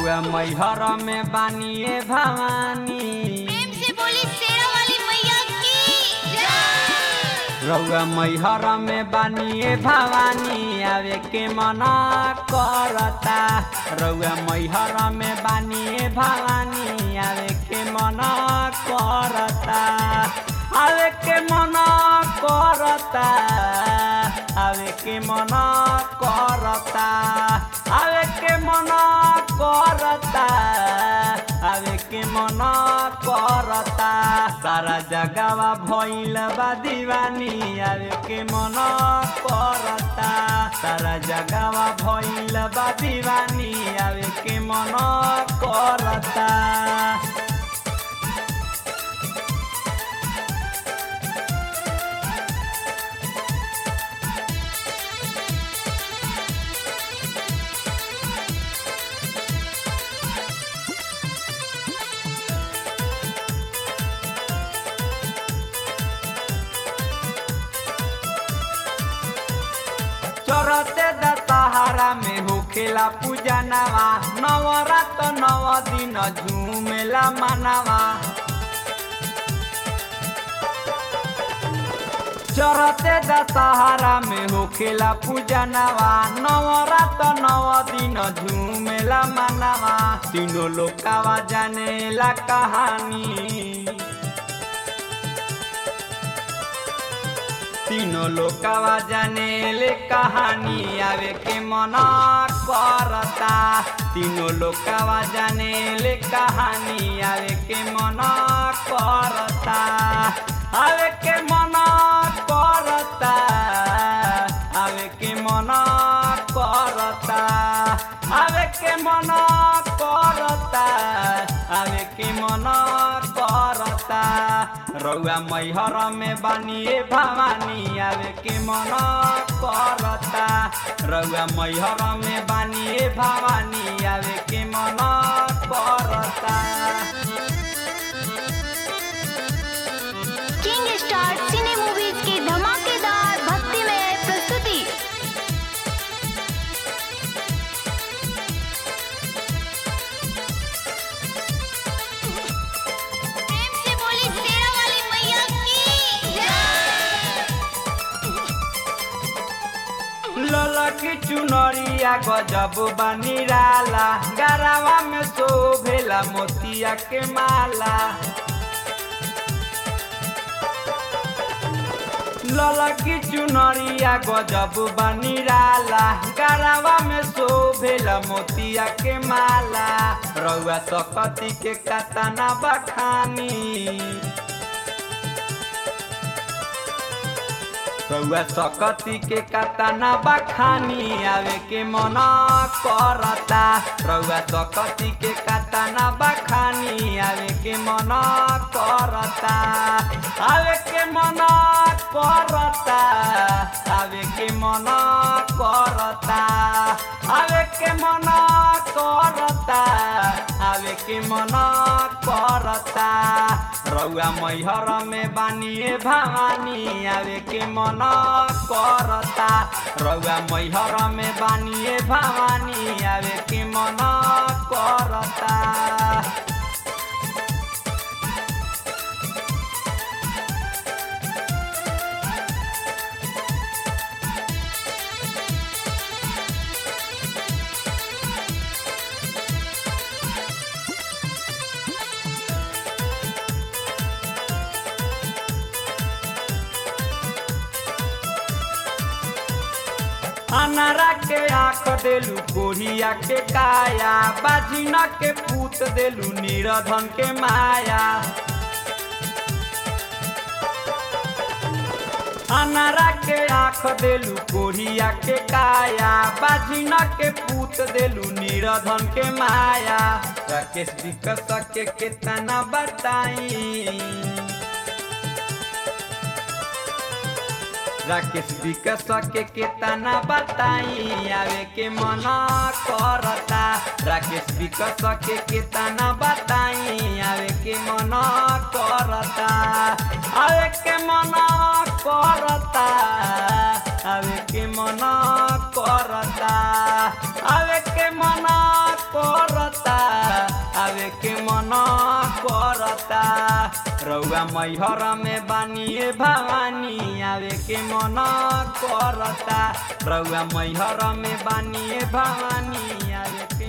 रउआ मैहर में बानिए भवानी प्रेम से बोली शेरा वाली मैया की जय रउआ मैहर में बानिए भवानी आवे के मना करता रउआ मैहर में बानिए भवानी आवे के मना करता आवे के मना करता आवे के मना करता आवे के मना करता आवे के मना करता सारा जगवा भइल बा दीवानी आवे के मना करता सारा जगवा भइल बा दीवानी आवे के मना करता चरते दशहरा में होखेला पूजा नवा नवरात नव दिन झूमेला मानवा चरते दशहरा में होखेला पूजा नवा नवरात नव दिन झूमेला मानवा तीनों लोकावा जानेला कहानी तीनों लोकावा जानेले कहानी आवे के मना करता तीनों लोकावा जानेले कहानी आवे के मना करता आवे के मना करता आवे के मना करता आवे के मना करता आवे के मना करता रउआ मैहर में बानिए भवानी आवे के मन करता रउआ मैहर में बानिए भवानी आवे के मन करता किंग स्टार सिने मूवीज की धमाकेदार भक्तिमय प्रस्तुति प्रेम से बोली शेरा वाली मैया की जय ललक चुनरिया गजब बनिराला गरावा में शोभेला मोतिया के माला ललकी चुनरिया गजब बनिराला गरावा में शोभेला मोतिया के माला रउआ सकती के कतना बखानी रउआ सकती के कतना बखानी आवे के मना करता रउआ सकती के कतना बखानी आवे के मना करता आवे के मना करता आवे के मना करता आवे के मना करता आवे के मना करता रउआ मैहर में बानिए भवानी आवे के मन करता रउआ मैहर में बानिए भवानी आवे के मन करता अनारा के आँख देलू कोढ़िया के काया बाजिना के पूत देलू निरधन के माया अनारा के आँख देलू कोढ़िया के काया बाजिना के पूत देलू निरधन के माया राकेश विकस के केतना बताई राकेश विकास के केतना बताई आवे के मन करता राकेश विकास के केतना बताई आवे के मन करता आवे के मन करता आवे के मन करता आवे के मन करता रउआ मैहर में बानिए भवानी आवे के मन करता रउआ मैहर में बानिए भवानी आवे के